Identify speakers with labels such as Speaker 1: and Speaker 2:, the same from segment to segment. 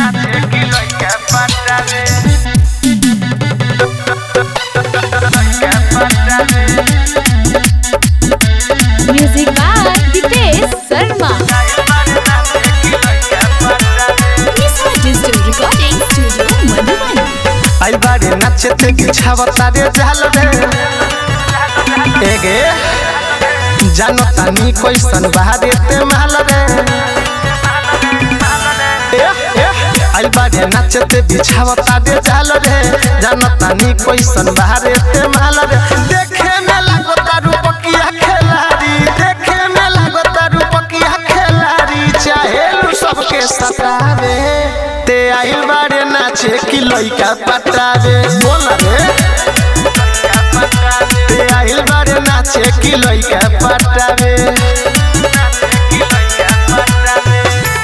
Speaker 1: नाचे की लइका पटावे लइका पटावे
Speaker 2: Music by Dipesh Sharma.
Speaker 1: नाचे की लइका पटावे
Speaker 2: Nisma Digital Recording Studio, Madhuban.
Speaker 3: आई बारे नाचे थे कि छावता रे जाल रे एगे जानो तानी कैसन बाहरे ते माल रे ए, ए, आई बारे नाचे थे बिछावता रे जाल रे जानो तानी कैसन बाहरे ते माल रे देखे में लागो तारू पकिया खेलारी देखे में लागो तारू पकिया खेलारी चाहे लू सबके सतावे ते आइल बारे नाचे कि लइका पटावे बोल रे ते आइल बारे नाचे कि लइका पटावे
Speaker 1: की लइका पटावे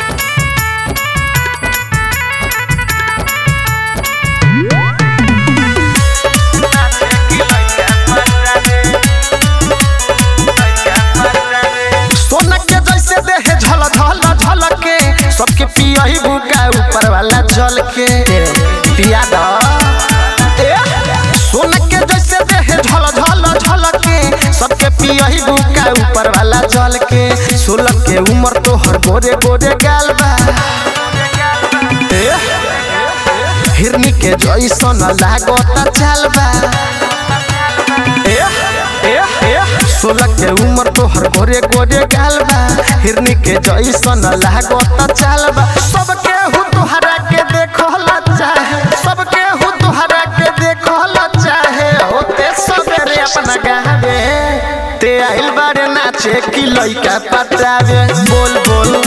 Speaker 1: नाचे की लइका पटावे लइका पटावे
Speaker 3: सोना के जैसे देह झल झल झल के सबके पियही बुका ऊपर वाला जल के पिया द ए, सोना के जैसे देह झल झल झल के सबके पियही बुका ऊपर वाला जल के सोलह के उम्र तो हर गोरे गोरे गाल बा ए, हिरनी के जैसन लागता चाल बा ए, ए, ए, सोलह के उम्र तो हर गोरे गोरे गाल बा हिरनी के जैसन लागत चाल बा सबके हु तुहरा के देखल चाहे सबके हु तुहरा के देखल चाहे होते सबेरे अपना गावे ते आइल बारे नाचे कि लइका पटावे बोल बोल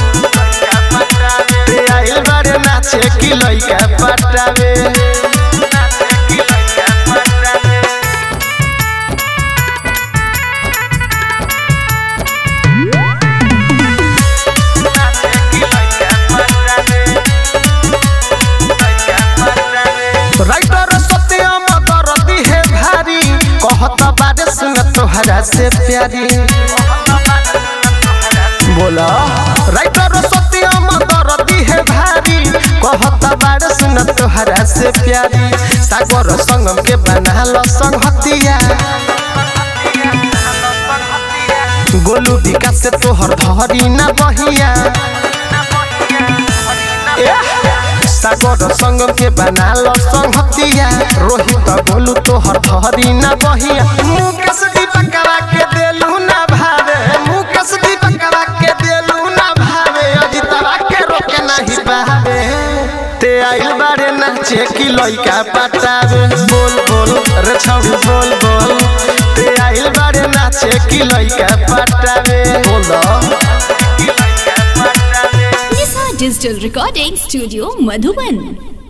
Speaker 3: ते आइल बारे नाचे कि लइका पटावे
Speaker 1: नाचे की लइका पटावे नाचे की लइका पटावे लइका पटावे
Speaker 3: राइटर सत्यम दरदी है भारी कहत बारे सुन तोहरा से प्यारी बोला राइटर सत्यम दरदी है भारी कहत बारे सुन तोहरा से प्यारी सागर संगम के बनाल संगतिया गोलू विकास से तोहर धरी न बहिया सागर संगम के बनाल संगतिया रोहित गोलू तोहर धरी न बहिया मुकेश दीपकवा के देलू न भावे मुकेश दीपकवा के देलू न भावे अजितवा के रोके नहीं पावे ते आइल बारे नाचे कि लइका पटावे बोल बोल रे छौरी बोल बोल ते आइल बारे नाचे कि लइका पटावे बोल
Speaker 1: की लइका पटावे
Speaker 2: Nisma Digital Recording Studio, Madhuban.